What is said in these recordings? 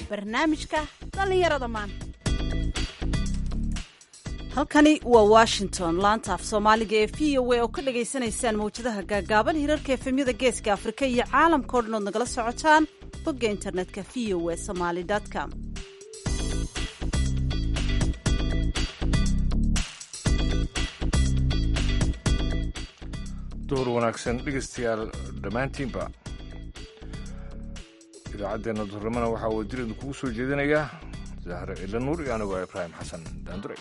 barnaamijka dhallinyarada maanta halkani waa washington laanta af soomaaliga ee v o a oo ka dhagaysanaysaan mawjadaha gaagaaban hirarka efemyada geeska afrika iyo caalamkao dhan ood nagala socotaan bogga internetka v o a somaly com duhur wanaagsan dhegaystayaal dhammaantiinba idaacaddeenna duhurnimana waxaa wadajir idinkugu soo jeedinayaa zahre cilla nuur iyo anigu ibraahim xasan daandure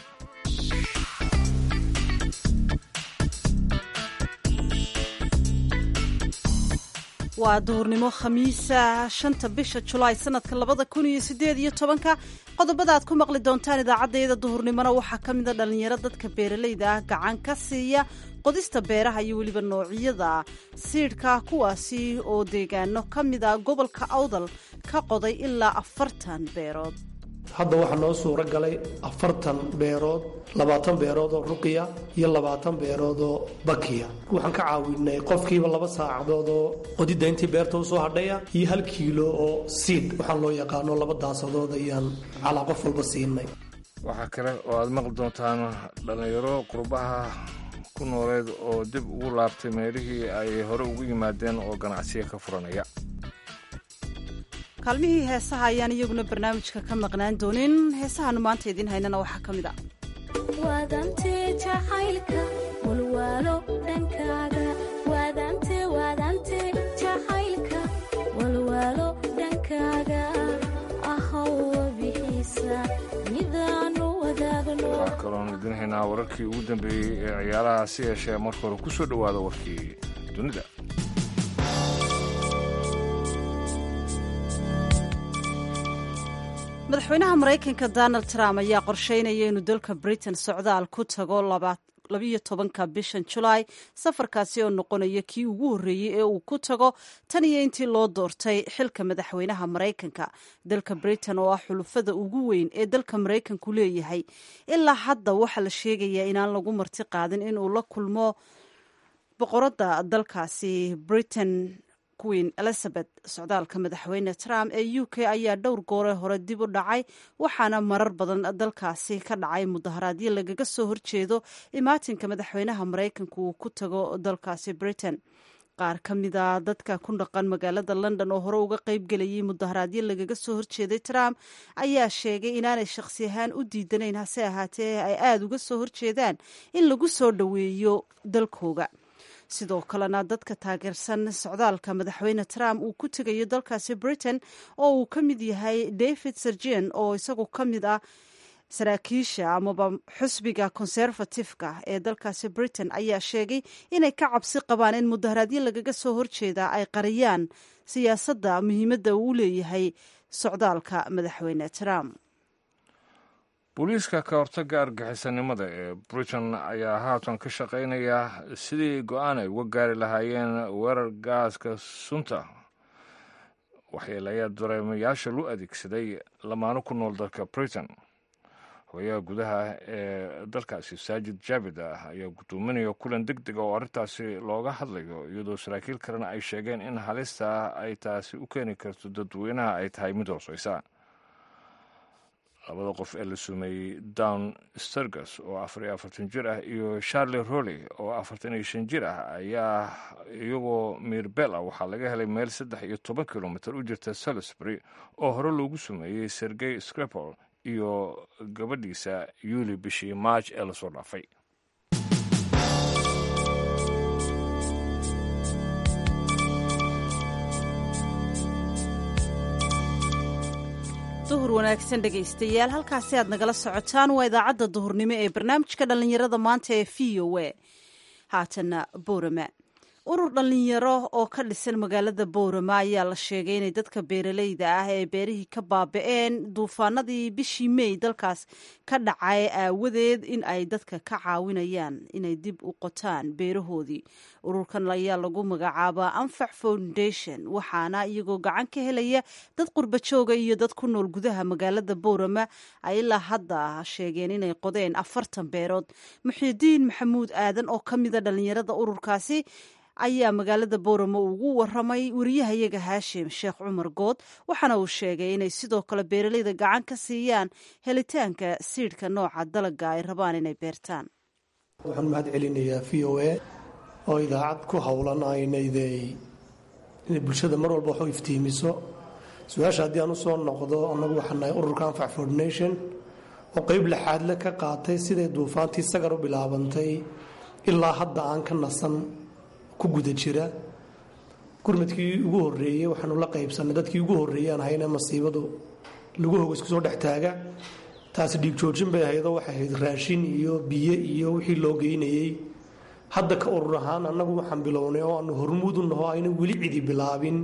waa duhurnimo khamiisa shanta bisha julaay sanadka labada kun iyo sideed iyo tobanka qodobada aad ku maqli doontaan idaacaddayada duhurnimona waxaa ka mida dhallinyaro dadka beeralayda ah gacan ka siiya qodista beeraha iyo weliba noocyada siidhka kuwaasi oo deegaano ka mid a gobolka awdal ka qoday ilaa afartan beerood hadda waxaa noo suuro galay afartan beerood labaatan beerood oo ruqiya iyo labaatan beerood oo bakiya waxaan ka caawinay qofkiiba laba saacadood oo qodidda intii beerta usoo hadhaya iyo hal kiilo oo siid waxaan loo yaqaano laba daasadood ayaan calaa qof walba siinay waxaa kale oo aad maqli doontaan dhallinyaro qurbaha ku nooleed oo dib ugu laabtay meelihii ay hore ugu yimaadeen oo ganacsiya ka furanaya kaalmihii heesaha ayaan iyaguna barnaamijka ka maqnaan doonin heesahaanu maanta idiin haynana waxaa ka mid a waadante jacaylka walwaalo dhankaaga waadante waadante jacaylka walwaalo dhankaaga ahow bixiisa midaanu wadaagno waxaa kaloon idiin haynaa wararkii ugu dambeeyey ee ciyaaraha si yeeshee marka hore ku soo dhowaada warkii dunida madaxweynaha maraykanka donald trump ayaa qorsheynaya inuu dalka britain socdaal ku tago labiyo tobanka bishan julaay safarkaasi oo noqonaya kii ugu horreeyey ee uu ku tago tan iyo intii loo doortay xilka madaxweynaha maraykanka dalka britain oo ah xulufada ugu weyn ee dalka maraykanku leeyahay ilaa hadda waxaa la sheegayaa inaan lagu marti qaadin inuu la kulmo boqoradda dalkaasi britain queen elizabeth socdaalka madaxweyne trump ee u k ayaa dhowr goore hore dib u dhacay waxaana marar badan dalkaasi ka dhacay mudaharaadyo lagaga soo horjeedo imaatinka madaxweynaha maraykanku uu ku tago dalkaasi britain qaar ka mida dadka ku dhaqan magaalada london oo hore uga qayb gelayay mudaharaadyo lagaga soo horjeeday trump ayaa sheegay inaanay shakhsi ahaan u diidanayn hase ahaatee ay aada uga soo horjeedaan in lagu soo dhoweeyo dalkooga sidoo kalena dadka taageersan socdaalka madaxweyne trump uu ku tegayo dalkaasi britain oo uu ka mid yahay david sergen oo isagu ka mid ah saraakiisha amaba xusbiga conservatifeka ee dalkaasi britain ayaa sheegay inay ka cabsi qabaan in mudaharaadyo lagaga soo horjeeda ay qariyaan siyaasadda muhiimadda uu leeyahay socdaalka madaxweyne trump booliiska ka hortagga argaxisanimada ee britain ayaa haatan ka shaqaynaya sidii go-aan ay uga gaari lahaayeen weerar gaaska sunta waxyeelayaa dareemayaasha loo adeegsaday lamaano ku nool dalka britain hooyaha gudaha ee dalkaasi saajid jaabid ah ayaa gudoominaya kulan deg dega oo arrintaasi looga hadlayo iyadoo saraakiil kalena ay sheegeen in halista ay taasi u keeni karto dadweynaha ay tahay mid hooseysa labada qof ee la sumeeyey down sturges oo afar iyo afartan jir ah iyo charlie rolley oo afartan iyo shan jir ah ayaa iyagoo mirbel ah waxaa laga helay meel saddex iyo toban kilomitr u jirta salisbury oo hore loogu sumeeyey sergey scripol iyo gabadhiisa yuuli bishii maaj ee lasoo dhaafay duhur wanaagsan dhegaystayaal halkaasi aad nagala socotaan waa idaacadda duhurnimo ee barnaamijka dhallinyarada maanta ee v o a haatana boorama urur dhallinyaro oo ka dhisan magaalada boorama ayaa la sheegay inay dadka beeralayda ah ee beerihii ka baaba-een duufaanadii bishii mey dalkaas ka dhacay aawadeed in ay dadka ka caawinayaan inay dib u qotaan beerahoodii ururkan ayaa lagu magacaabaa anfac foundation waxaana iyagoo gacan ka helaya dad qurba jooga iyo dad ku nool gudaha magaalada boorama ay ilaa hadda sheegeen inay qodeen afartan beerood muxiidiin maxamuud aadan oo ka mida dhallinyarada ururkaasi ayaa magaalada booramo ugu waramay wariyahayaga haashim sheekh cumar good waxaana uu sheegay inay sidoo kale beeraleyda gacan ka siiyaan helitaanka siidhka nooca dalaga ay rabaan inay beertaan waxaan mahad celinayaa v o a oo idaacad ku howlan aynayday inay bulshada mar walba wax u iftiimiso su-aasha haddii aan usoo noqdo annagu waxaan nahay ururka anfac foordination oo qeyb laxaadle ka qaatay siday duufaantii sagar u bilaabantay ilaa hadda aan ka nasan ku guda jira gurmadkii ugu horeeyey waxaanu la qaybsanay dadkii ugu horreeyaan hayna masiibadu lagu hoga isku soo dhex taaga taasi dhiig joojin bay ahaydoo waxay ahayd raashin iyo biyo iyo wixii loo geynayey hadda ka urur ahaan annagu waxaan bilownay oo aanu hormuud u naho ayna weli cidi bilaabin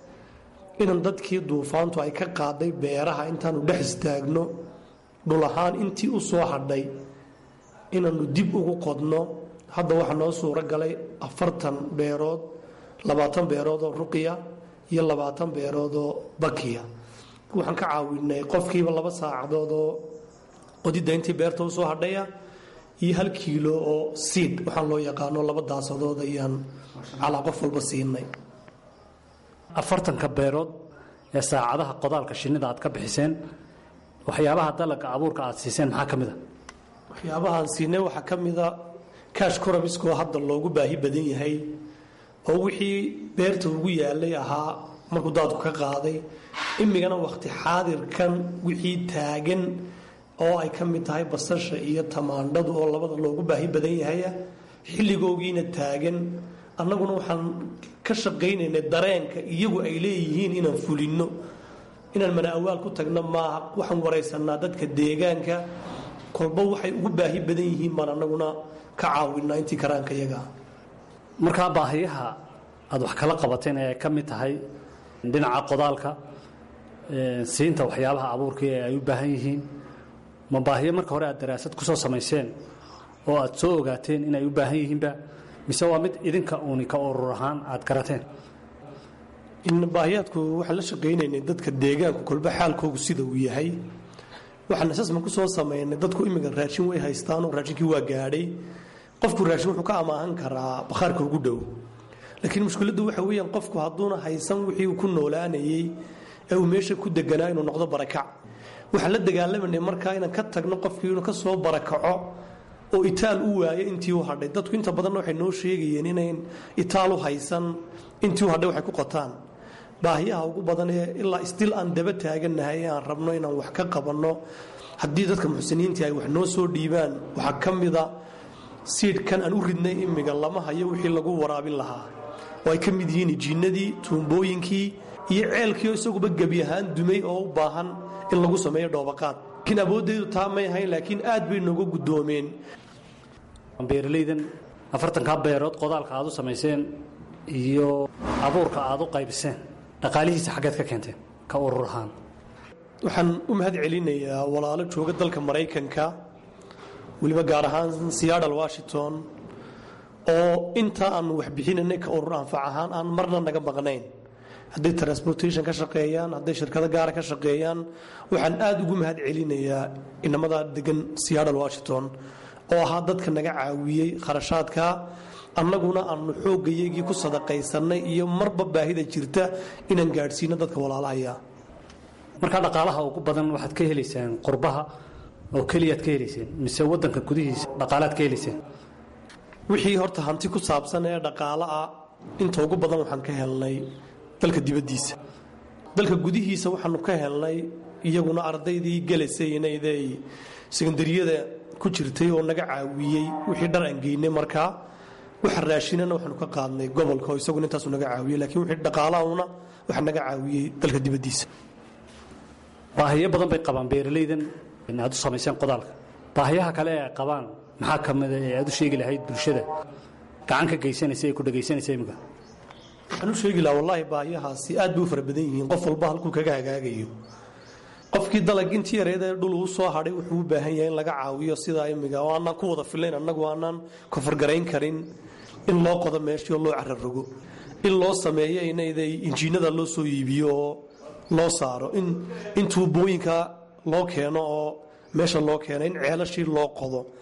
inan dadkii duufaantu ay ka qaaday beeraha intaanu dhex istaagno dhul ahaan intii u soo hadhay inaannu dib ugu qodno hadda waxaa noo suuro galay afartan beerood labaatan beerood oo ruqya iyo labaatan beerood oo bakiya waxaan ka caawinay qofkiiba laba saacadood oo qodidda intii beerta u soo hadhaya iyo hal kiilo oo siid waxaan loo yaqaano laba daasadood ayaan calaa qof walba siinay afartanka beerood ee saacadaha qodaalka shinnida aad ka bixiseen waxyaabaha dalaga abuurka aad siiseen maxaa ka mid a waxyaabahaan siinay waxaa ka mida kaash korobiskoo hadda loogu baahi badan yahay oo wixii beerta ugu yaalay ahaa markuu daadku ka qaaday imigana wakhti xaadirkan wixii taagan oo ay ka mid tahay basasha iyo tamaandhadu oo labada loogu baahi badan yahaya xilligoogiina taagan annaguna waxaan ka shaqaynaynay dareenka iyagu ay leeyihiin inaan fulinno inaan mana awaal ku tagno maaha waxaan waraysanaa dadka deegaanka kolba waxay ugu baahi badan yihiin baan annaguna ka caawinaa intii karaanka iyaga markaa baahiyaha aad wax kala qabateen ee ay ka mid tahay dhinaca qodaalka siinta waxyaabaha abuurka ee ay u baahan yihiin ma baahiyo marka hore aad daraasad ku soo samayseen oo aad soo ogaateen inay u baahan yihiinba mise waa mid idinka uuni ka urur ahaan aad garateen baahiyaadku waxaan la shaqaynaynay dadka deegaanku kolba xaalkoogu sida uu yahay waxaan asasman ku soo samaynay dadku imika raashin way haystaanoo raashinkii waa gaadhay qofku raashin wuxuu ka amaahan karaa bakhaarka ugu dhow laakiin mushkiladdu waxa weeyaan qofku hadduuna haysan wixii uu ku noolaanayey ee uu meesha ku deganaa inuu noqdo barakac waxaan la dagaalamanay markaa inaan ka tagno qofkii inuu ka soo barakaco oo itaal u waayo intii u hadhay dadku inta badanna waxay noo sheegayeen inayn itaal u haysan intii u hadhay waxay ku qotaan baahiyaha ugu badan ee ilaa istil aan daba taagannahay aan rabno inaan wax ka qabanno haddii dadka muxsiniintii ay wax noo soo dhiibaan waxaa ka mida siidhkan aan u ridnay imiga lama hayo wixii lagu waraabin lahaa oo ay ka mid yihiin jiinnadii tuumbooyinkii iyo ceelkiioo isaguba gebi ahaan dumay oo u baahan in lagu sameeyo dhoobaqaad laakiin awooddeedu taa may ahayn laakiin aad bay nooga guddoomeen beeralaydan afartankaa beerood qodaalka aad u samayseen iyo abuurka aad u qaybiseen dhaqaalihiisa xaggeed ka keenteen ka urur ahaan waxaan u mahad celinayaa walaalo jooga dalka maraykanka weliba gaar ahaan seattle washington oo inta aanu waxbixinanay ka urur anfac ahaan aan marna naga maqnayn hadday transportation ka shaqeeyaan hadday shirkado gaara ka shaqeeyaan waxaan aada ugu mahad celinayaa inamada degan seattle washington oo ahaa dadka naga caawiyey kharashaadka annaguna aanu xoogayagii ku sadaqaysanay iyo marba baahida jirta inaan gaadhsiino dadka walaalahaya markaa dhaqaalaha ugu badan waxaad ka helaysaan qurbaha oo keliyaad ka helayseen mise wadanka gudihiisa dhaqaalaad ka helayseen wixii horta hanti ku saabsan ee dhaqaalo ah inta ugu badan waxaan ka helnay dalka dibaddiisa dalka gudihiisa waxaanu ka helnay iyaguna ardaydii gelaysay inayday sekandariyada ku jirtay oo naga caawiyey wixii dhar aan geynay markaa waxa raashinana waxaanu ka qaadnay gobolka oo isaguna intaasu naga caawiyey laakiin wixii dhaqaalahuna waxa naga caawiyey dalka dibaddiisa baahiyo badan bay qabaan beeralaydan aad u samayseen qodaalka baahiyaha kale ee ay qabaan maxaa ka mida ee aad u sheegi lahayd bulshada gacan ka geysanaysa ee ku dhegaysanaysa imika waxaan u sheegi lahaa wallaahi baahiyahaasi aad bay u fara badan yihiin qof walba halkuu kaga hagaagayo qofkii dalag intii yareedee dhul uu soo hadhay wuxuu u baahan yahay in laga caawiyo sidaa imiga oo aanaan ku wada filayn annagu aanaan kofargarayn karin in loo qodo meeshii oo loo cararogo in loo sameeyo inayday injiinada loo soo iibiyo oo loo saaro in tuubooyinka loo keeno oo meesha loo keeno in ceelashii loo qodo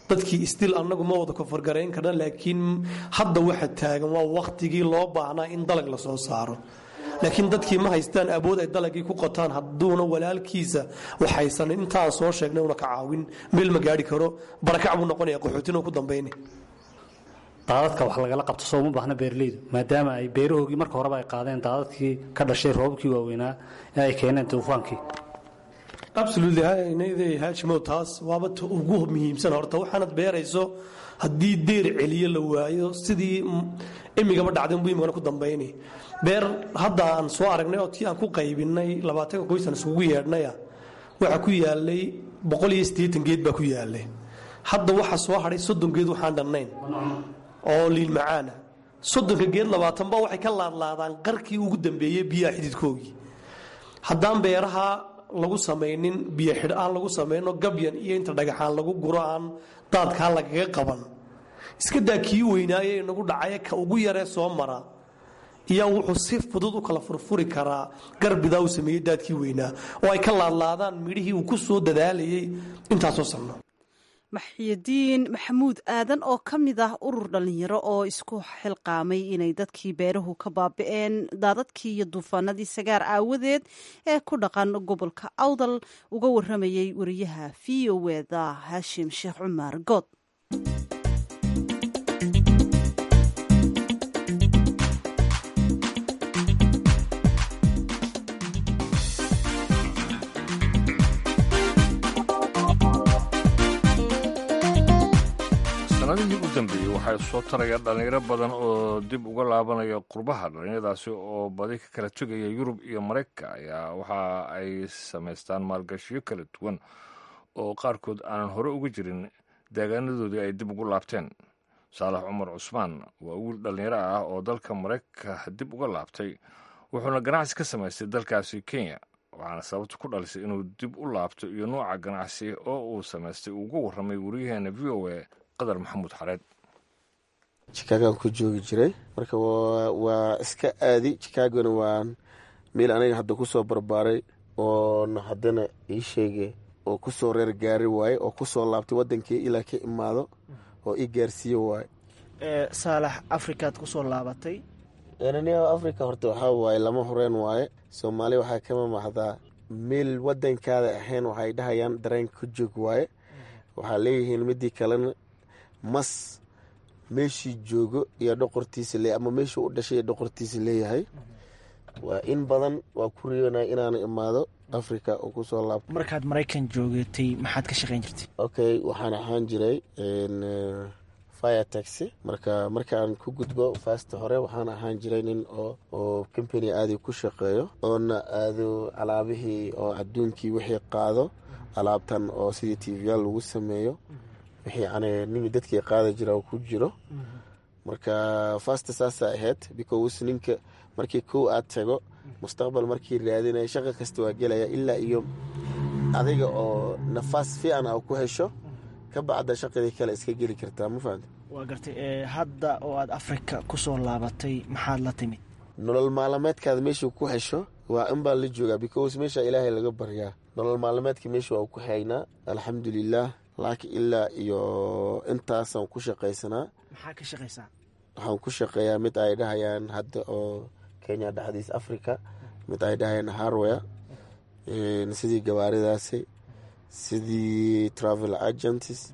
dadkii istil annagu ma wada kofargarayn karna laakiin hadda waxa taagan waa wakhtigii loo baahnaa in dalag la soo saaro laakiin dadkii ma haystaan awood ay dalagii ku qotaan hadduuna walaalkiisa waxaysan intaan soo sheegnay una ka caawin meel ma gaari karo barakac buu noqonaya qaxootina ku dambayni daadadka wax lagala qabto soo uma baahna beeraleydu maadaama ay beerahoogii marka horeba ay qaadeen daadadkii ka dhashay roobabkii waaweynaa ee ay keeneen duufaankii absolutely inayday haashimow taas waaba ta ugu muhiimsan horta waxaanad beerayso haddii deer celiyo la waayo sidii imigaba dhacday unbu imigana ku dambayni beer hadda aan soo aragnay oo tii aan ku qaybinay labaatanka qoys aan isugu yeedhnaya waxaa ku yaalay boqol iyo siddeetan geed baa ku yaalay hadda waxa soo hadhay soddon geed waxaan dhannayn oo liil macaana soddonka geed labaatanba waxay ka laadlaadaan qarkii ugu dambeeyey biyaha xididkoogii haddaan beeraha lagu samaynin biyo xidh aan lagu samayno gabyan iyo inta dhagaxaan lagu guro aan daadkaan lagaga qaban iska daa kii weynaaye inagu dhacay ka ugu yaree soo mara iyaa wuxuu si fudud u kala furfuri karaa garbidaa uu sameeyey daadkii weynaa oo ay ka laadlaadaan midhihii uu ku soo dadaalayay intaasoo sanno maxyadiin maxamuud aadan oo ka mid ah urur dhallinyaro oo isku xilqaamay inay dadkii beeruhu ka baabi'een daadadkii iyo duufaanadii sagaar aawadeed ee ku dhaqan gobolka awdal uga waramayay wariyaha v o eda haashim sheekh cumar good sanadihii u dambeeyey waxaa soo taraya dhallinyaro badan oo dib uga laabanaya qurbaha dhallinyaradaasi oo badi ka kala tegaya yurub iyo maraykanka ayaa waxa ay samaystaan maalgashiyo kala duwan oo qaarkood aanan hore uga jirin deegaanadoodii ay dib ugu laabteen saalax cumar cusmaan waa wiil dhallinyaro ah oo dalka maraykanka dib uga laabtay wuxuuna ganacsi ka samaystay dalkaasi kenya waxaana sababta ku dhalisay inuu dib u laabto iyo nooca ganacsi oo uu samaystay uu uga warramay wariyaheena v o a qadar maxamuud xareed chikaagaan ku joogi jiray marka waa iska aadi chikaagona waa meel aniga hadda kusoo barbaaray oona haddana ii sheegay oo kusoo reer gaari waaye oo kusoo laabtay wadankii ilaa ka imaado oo ii gaarsiiye waaye saalax afrikaad kusoo laabatay nia africa horta waxaa waaye lama horeen waaye soomaaliya waxaa kama mahdaa meel wadankaada ahayn waxay dhahayaan dareen ku joog waaye waxaa leeyihiin midii kalena mas meeshii joogo iyo dhoqortiisa le ama meeshii u dhashay iyo dhoqortiisa leeyahay waa in badan waa ku riyoonaya inaana imaado africa oo kusoo laabto markaad maraykan joogatay maxaad ka shaqayn jirtay okay waxaan ahaan jiray fire taxi marka markaan ku gudbo fasta hore waxaan ahaan jiray nin oo oo company aadi ku shaqeeyo oona aado alaabihii oo adduunkii wixii qaado alaabtan oo sidii tvyaal lagu sameeyo wixii yani nin dadkii qaada jira ku jiro marka fasta saasa ahayd because ninka markii kow aad tago mustaqbal markii raadinaya shaqa kasta waa gelaya ilaa iyo adiga oo nafaas fiican a ku hesho ka bacda shaqadii kale iska geli kartaa ma fahamta waa gartay hadda oo aad afrika kusoo laabatay maxaad la timid nolol maalameedkaada meeshuu ku hesho waa in baa la joogaa because meesha ilaahay laga baryaa nolol maalameedka meesha waa ku haynaa alxamdulilah laakiin ilaa iyo intaasaan ku shaqaysanaa maxaa ka shaqaysaa waxaan ku shaqeeyaa mid ay dhahayaan hadda oo kenya dhexdiis africa mid ay dhahayaan harware sidii gawaaridaasi sidii travel agents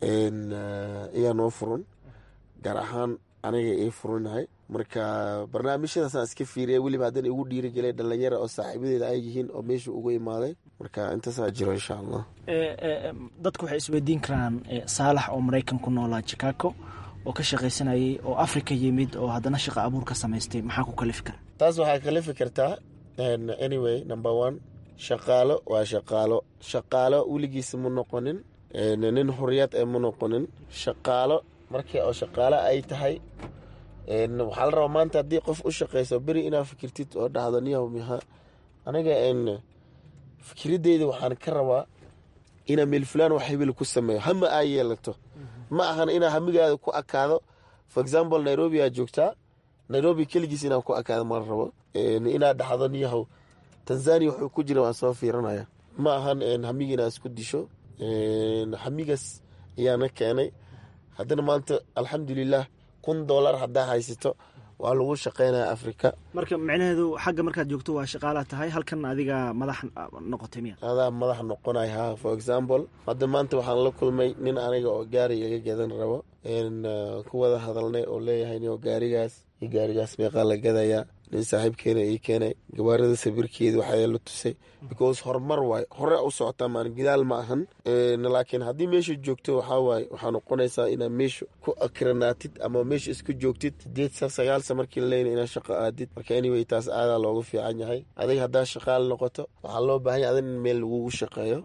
iyaa noo furan gaar ahaan aniga ii furanahay marka barnaamijyadaasaan iska fiiriya weliba haddana igu dhiirigelay dhalinyara oo saaxiibadeeda ay yihiin oo meesha uga imaaday marka intaasaa jiro insha allah dadku waxay isweydiin karaan saalax oo maraykan ku noolaa chicago oo ka shaqaysanayay oo africa yimid oo haddana shaqa abuur ka samaystay maxaa ku kalifi kara taas waxaa kalifi kartaa anyway number one shaqaalo waa shaqaalo shaqaalo weligiisa ma noqonin nin xuriyad ee ma noqonin shaqaalo markii oo shaqaalo ay tahay waxaa la rabaa maanta haddii qof u shaqayso beri inaa fikirtid oo dhahdo niyaw miha aniga fikiradeyda waxaan ka rabaa inaa meel fulaan wax hebel ku sameeyo hama aa yeelato ma ahan inaa hamigaada ku akaado for example nairobi aa joogtaa nairobi keligiis inaa ku akaado ma rabo inaa dhahdo niyahow tanzania wuxuu ku jira waan soo fiiranaya ma ahan hamigi inaa isku disho hamigaas ayaana keenay haddana maanta alxamdulilah kun dollar haddaa haysato waa lagu shaqaynaya afrika marka micnaheedu xagga markaad joogto waa shaqaalaa tahay halkan adiga madax noqotay miya adaa madax noqonay ha for example hadda maanta waxaan la kulmay nin aniga oo gaari iga gadan rabo ku wada hadalnay oo leeyahay nin oo gaarigaas iyo gaarigaas meeqaa la gadayaa nin saaxiibkeena ii keenay gawaarida sawirkeeda waxaa la tusay because horumar waay hore u socotaa maan gidaal ma ahan laakiin haddii meesha joogto waxaa waaye waxaa noqonaysaa inaad meesha ku akranaatid ama meesha isku joogtid sideed sa sagaal sa markii la leynay inaad shaqo aadid marka anyway taas aadaa loogu fiican yahay adiga haddaa shaqaal noqoto waxaa loo baahan yahay adig in meel lagugu shaqeeyo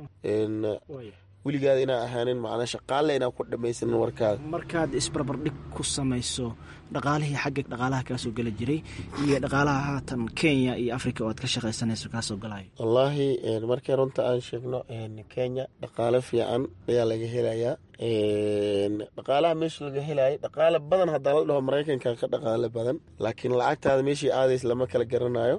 weligaada inaa ahaanin macnaa shaqaalle inaa ku dhamaysanin warkaada markaad isbarbardhig ku samayso dhaqaalihii xagga dhaqaalaha kaa soo geli jiray iyo dhaqaalaha haatan kenya iyo africa oo aad ka shaqaysanayso kaa soo galayo wallaahi markii runta aan sheegno kenya dhaqaale fiican ayaa laga helayaa dhaqaalaha meesha laga helayo dhaqaale badan haddaa la dhaho maraykanka ka dhaqaale badan laakiin lacagtaada meeshii aadays lama kala garanayo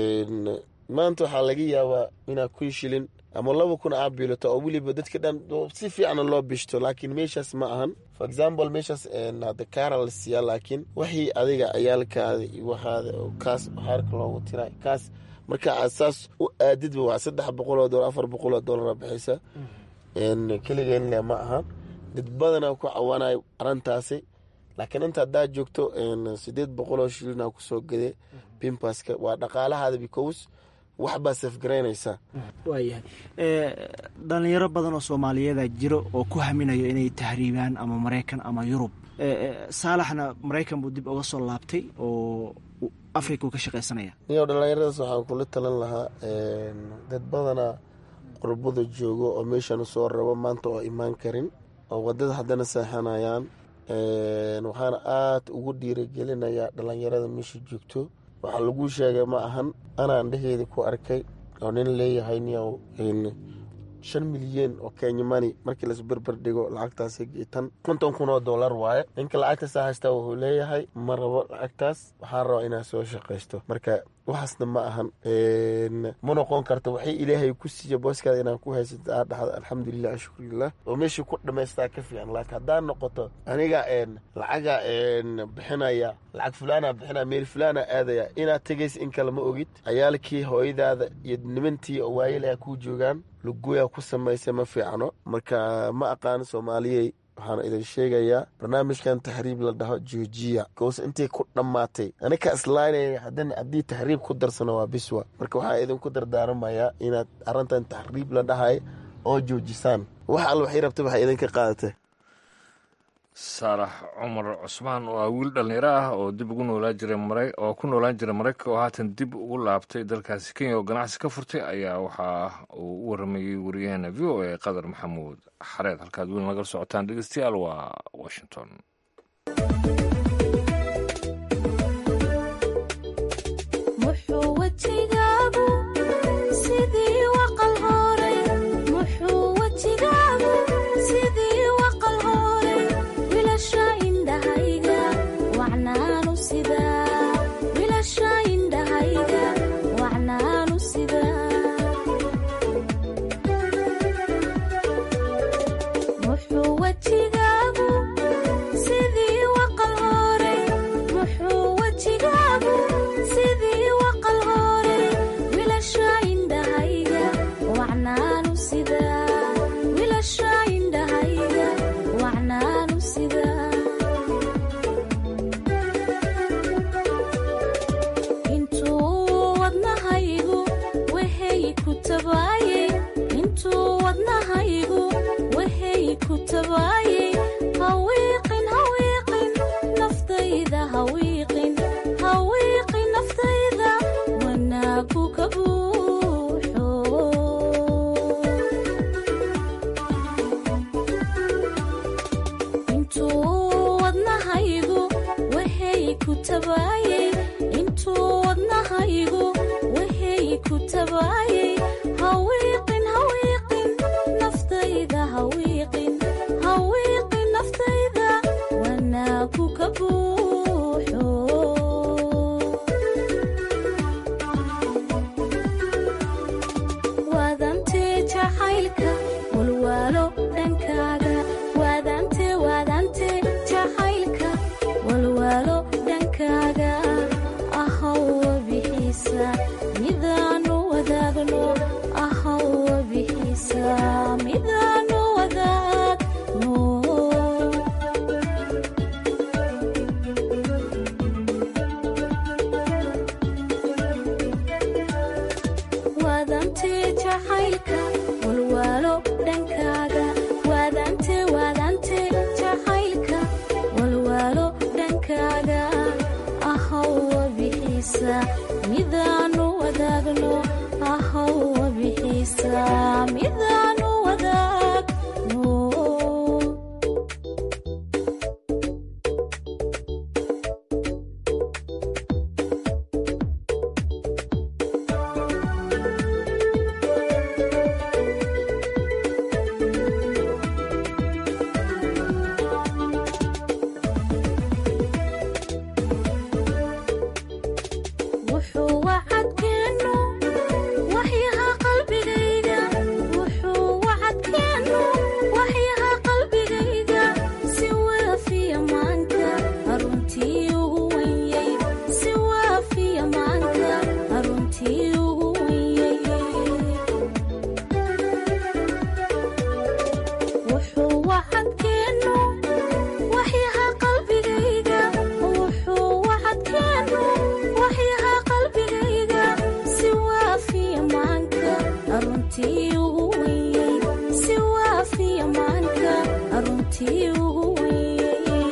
maanta waxaa laga yaabaa inaa kun shilin ama laba kun aa biilato oo weliba dadka dhan si fiicna loo bishto laakiin meeshaas ma ahan for example meeshaas hada kaara la siiyaa laakiin wixii adiga ciyaalkaada iyo waxaada kaas xeerka loogu tiray kaas marka aad saas u aadidba waa saddex boqol oo dolar afar boqol oo dollara bixisa keligeenle ma ahan dad badanaa ku cawanayo arintaasi laakiin inta haddaa joogto sideed boqol oo shilina kusoo gade bimpaska waa dhaqaalahaada because waxbaa safgaraynaysaa waayahay dhalinyaro badan oo soomaaliyeeda jiro oo ku haminayo inay tahriibaan ama maraykan ama yurub saalaxna maraykan buu dib uga soo laabtay oo africa uu ka shaqaysanaya niyo dhallinyaradaas waxaan kula talan lahaa dad badanaa qurbada joogo oo meeshan soo rabo maanta oo imaan karin oo wadada haddana seexanayaan waxaana aada ugu dhiiragelinayaa dhallinyarada meesha joogto waxaa lagu sheegay ma ahan anaan dheheeda ku arkay oo nin leeyahay niyow shan milyan oo kenya mani markii las berber dhigo lacagtaas tan konton kun oo dollar waaye ninka lacagtaasa haystaa wuxuu leeyahay ma rabo lacagtaas waxaan rabaa inaad soo shaqaysto marka waxaasna ma ahan ma noqon karto waxay ilaahay ku siiya booskaada inaan ku haysata aa dhahda alxamdulilah ashkurilah oo meeshii ku dhamaystaa ka fiican laakiin haddaa noqoto aniga lacaga bixinaya lacag fulaana bixinaya meel fulaana aadaya inaad tegaysa in kale ma ogid cayaalkii hooyadaada iyo nimantii oo waayalaha kuu joogaan lugoya ku samaysa ma fiicno marka ma aqaan soomaaliyey waxaan idin sheegayaa barnaamijkan taxriib la dhaho georgiya goos intay ku dhammaatay anika islaynaya haddana haddii taxriib ku darsano waa biswa marka waxaa idinku dardaaramayaa inaad arrintan taxriib la dhahay oo joojisaan wax alla waxay rabta waxay idinka qaadatay saalax cumar cusmaan oo ah wiil dhallinyaro ah oo dib ugu noolaan jiray mara oo ku noolaan jiray maraykanka oo haatan dib ugu laabtay dalkaasi kenya oo ganacsi ka furtay ayaa waxa uu u waramayey wariyaheena v o a qadar maxamuud xareed halkaad weli nagala socotaan dhegeystayaal waa washington waadante jacaylka walwaalo dhankaaga bixiisa midaanu wadaagno ahawwa bixiisa midaanu wadaagno wuxuu wacadkeenu waxyaha qalbigayga wuxuu wacadkeenu waxyaha qalbigayga si waafiya maanka aruntii ugu wenyay si waafiya maanka aruntii ugu wenyay wuxuu wacadkeenu waxyaha qalbigayga wuxuu wacadkeenu waxyaha qalbigayga si waafiya maanka aruntii ugu wenyay si waafiya maanka aruntii ugu wenyay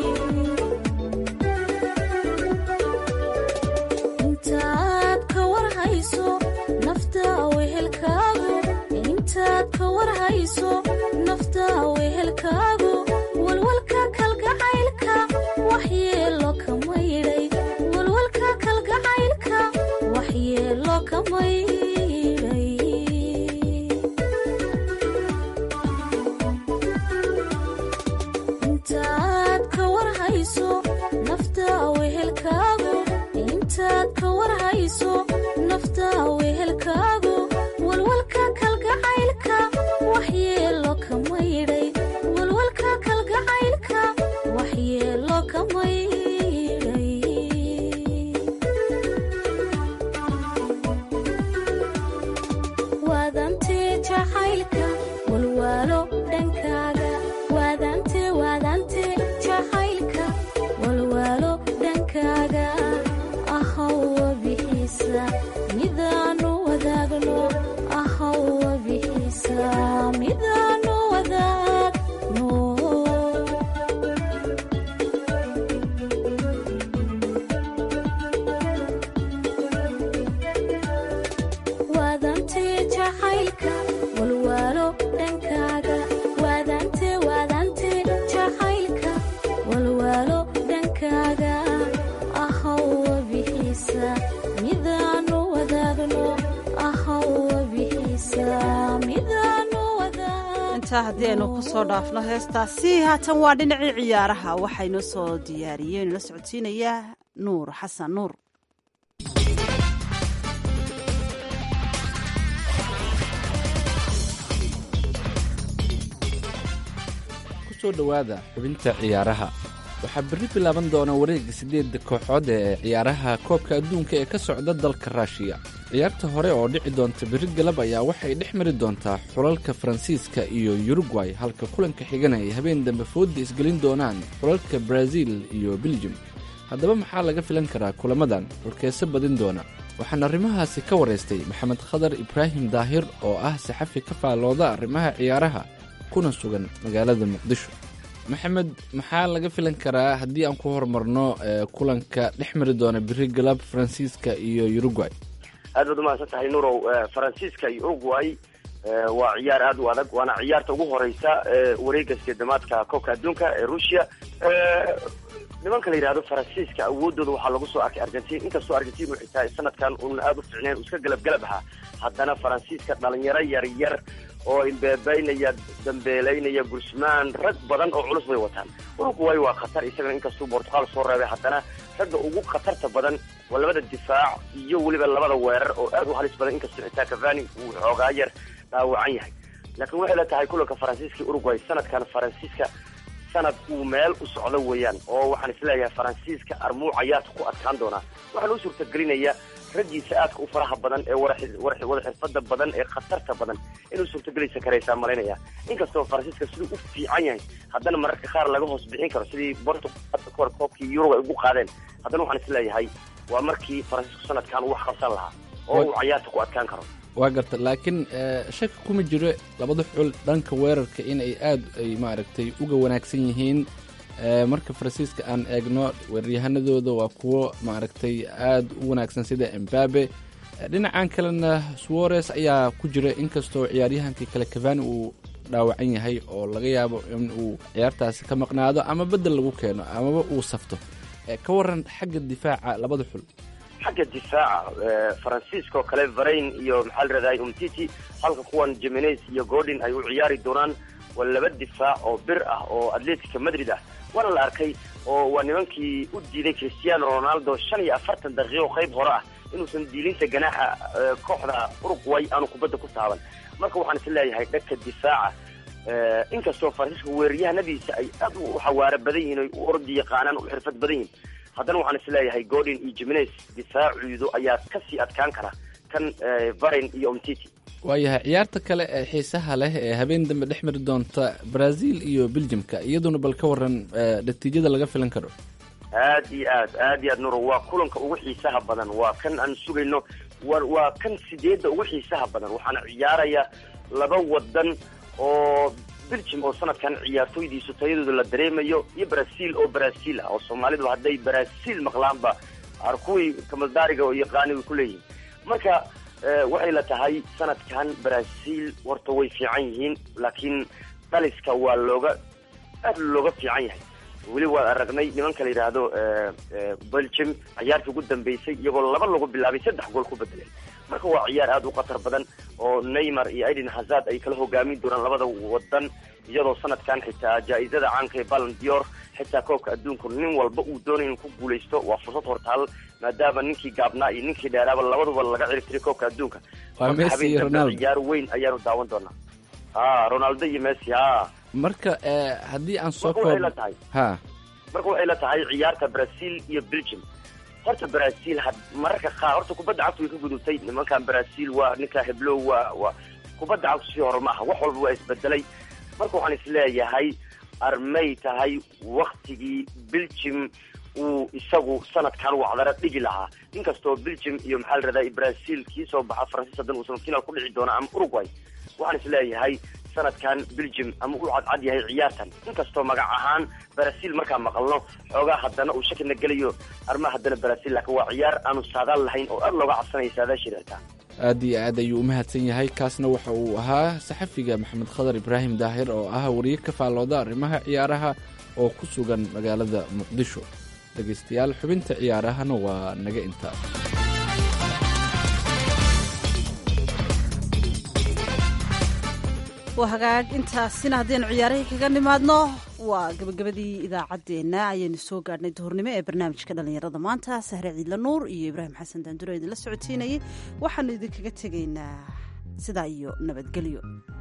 intaad ka warhayso nafta wehelkaagu intaad ka warhayso nafta wehelkaagu walwalka kalgacaylka waxyeelo kama yidhay walwalka kalgacaylka waxyeelo kama yidhay intaad ka warhayso nafta wehelkaagu intaad ka warhayso nafta wehelkaagu walwalka kalgacaylka waxyeelo kama yidhay walwalka kalgacaylka waxyeelo kama yidhay waadantee jacaylka walwaalo dhankaaga waadante waadante jacaylka walwaalo dhankaaga ahawwa bixiisa midaanu wadaagno ahawwa bixiisa midaanu wadaagno waadantee jacaylka walwaalo dhankaaga waadante waadante jacaylka walwaalo dhankaaga ahawwa bixiisa midaanu wadaagno ahawwa bixiisa midaanu wadaagno intaa haddii aynu ku soo dhaafno heestaasi haatan waa dhinacii ciyaaraha waxaynoo soo diyaariyeen la socodsiinayaa nuur xasan nuur kusoo dhowaada xubinta ciyaaraha waxaa berri bilaaban doona wareegga siddeedda kooxood ee ciyaaraha koobka adduunka ee ka socda dalka ruushiya ciyaarta hore oo dhici doonta berri galab ayaa waxay dhex mari doontaa xulalka faransiiska iyo yurugway halka kulanka xigana ay habeen dambe foodda isgelin doonaan xulalka baraaziil iyo beljum haddaba maxaa laga filan karaa kulamadan xulkeese badin doona waxaan arrimahaasi ka waraystay maxamed khadar ibraahim daahir oo ah saxafi ka faallooda arrimaha ciyaaraha kuna sugan magaalada muqdisho maxamed maxaa laga filan karaa haddii aan ku horumarno ee kulanka dhex mari doona biri galab faransiiska iyo uruguay aad baad umahadsan tahay nurow faransiiska iyo uruguay waa ciyaar aad u adag waana ciyaarta ugu horeysa wareega sideedamaadka koobka adduunka ee ruushia nimanka la yidhahdo faransiiska awoodooda waxaa lagu soo arkay argentin inkastoo argentin waxay tahay sanadkan uuna aada u ficneen uu iska galab galab ahaa haddana faransiiska dhalinyaro yar yar oo imbeebeynaya dambeeleynaya gursmaan rag badan oo culus bay wataan uruguay waa khatar isagana inkastuu bortuqal soo reebay haddana ragga ugu khatarta badan waa labada difaac iyo weliba labada weerar oo aad u halis badan inkastoo xitaa cavani uu xoogaa yar dhaawacan yahay laakiin waxay la tahay kulanka faransiiska uruguay sanadkan faransiiska sanad uu meel u socdo weeyaan oo waxaan isleeyahay faransiiska armuuc ayaad ku adkaan doonaa waxaan u suurtagelinaya raggiisa aadka u faraha badan ee wada xirfada badan ee khatarta badan inuu suurtagelaysa karaysaa malaynaya inkastoo faransiiska siduu u fiican yahay haddana mararka qaar laga hoos bixin karo sidii bortugal kahor koobkii yurub ay ugu qaadeen haddana waxaan isleeyahay waa markii faransiisku sanadkan uu wax qabsan lahaa oo uu cayaarta ku adkaan karo waa garta laakiin shaki kuma jiro labada xul dhanka weerarka in ay aad ay maaragtay uga wanaagsan yihiin marka faransiiska aan eegno weeraryahanadooda waa kuwo maaragtay aad u wanaagsan sida embabe dhinacan kalena suares ayaa ku jira inkastoo ciyaaryahankii kale cavani uu dhaawacan yahay oo laga yaabo in uu ciyaartaasi ka maqnaado ama bedel lagu keeno amaba uu safto ka waran xagga difaaca labada xul xagga difaaca faransiiska oo kale varain iyo maxaa la rahday umtiti halka kuwan jimenes iyo gordon ay u ciyaari doonaan waa laba difaac oo bir ah oo atletica madrid ah waana la arkay oo waa nimankii u diiday cristiano ronaldo shan iyo afartan daqiiqo qayb hore ah inuusan diilinta ganaaxa kooxda uruguay aanu kubadda ku taaban marka waxaan is leeyahay dhanka difaaca inkastoo faransiiska weeraryahanadiisa ay aad u xawaaro badan yihiin oy u ordi yaqaanaan u xirfad badan yihin haddana waxaan is leeyahay gordon iyo jimenes difaacuudu ayaa kasii adkaan kara kan varen iyo omtiti waayahay ciyaarta kale ee xiisaha leh ee habeen dambe dhex mari doonta brazil iyo beljimka iyaduna bal ka waran natiijada laga filan karo aad iyo aad aad iyo aad nuro waa kulanka ugu xiisaha badan waa kan aan sugayno wa waa kan sideedda ugu xiisaha badan waxaana ciyaaraya laba wadan oo belgium oo sanadkan ciyaartooydiisu tayadooda la dareemayo iyo brazil oo brazil ah oo soomaalidu hadday brazil maqlaanba kuwii kamaldaariga oo yaqaani way ku leeyihin marka waxay la tahay sanadkan brazil horta way fiican yihiin laakiin dhaliska waa looga aad looga fiican yahay weli waan aragnay nimanka la yidhaahdo belgium ciyaartii ugu dambeysay iyagoo laba lagu bilaabay saddex gool ku bedeleen marka waa ciyaar aad u khatar badan oo neymar iyo aiden hazard ay kala hogaamin doonaan labada wadan iyadoo sanadkan xitaa jaa-izada caanka ee balan dior xitaa koobka adduunku nin walba uu doonay inuu ku guulaysto waa fursad hortaal maadaama ninkii gaabnaa iyo ninkii dheeraaba labaduba laga ciribtiray koobka adduunka waa messi iyo ronaldo ciyaar weyn ayaanu daawan doonaa a ronaldo iyo messi a marka haddii aan soo marka waxay la tahay ha marka waxay la tahay ciyaarta brazil iyo belgium horta brazil had mararka qaar horta kubadda cagtu way ka gudubtay nimankan brazil waa ninka heblow waa waa kubadda cagtu sii hore maaha wax walba waa isbedelay marka waxaan isleeyahay armay tahay waktigii belgium uu isagu sanadkan wacdara dhigi lahaa inkastoo belgium iyo maxaa la rahdaa brazil kii soo baxa faransiis hadan uusan final ku dhici doona ama uruguay waxaan isleeyahay sanadkan belgium ama u cadcad yahay ciyaartan inkastoo magac ahaan brazil markaan maqalno xoogaa haddana uu shakina gelayo armaa haddana brazil laakiin waa ciyaar aanu saadaal lahayn oo aad looga cabsanaya saadaashireerta aad iyo aad ayuu u mahadsan yahay kaasna waxa uu ahaa saxafiga maxamed khadar ibraahim daahir oo ah wariye ka faallooda arrimaha ciyaaraha oo ku sugan magaalada muqdisho dhegaystayaal xubinta ciyaarahana waa naga intaa waa hagaag intaasina haddaynu ciyaarihii kaga nimaadno waa gabagabadii idaacaddeenna ayaynu soo gaadhnay duhurnimo ee barnaamijka dhallinyarada maanta sahre ciidla nuur iyo ibraahim xasan daanduro idinla socotiinayay waxaanu idinkaga tegaynaa sidaa iyo nabadgelyo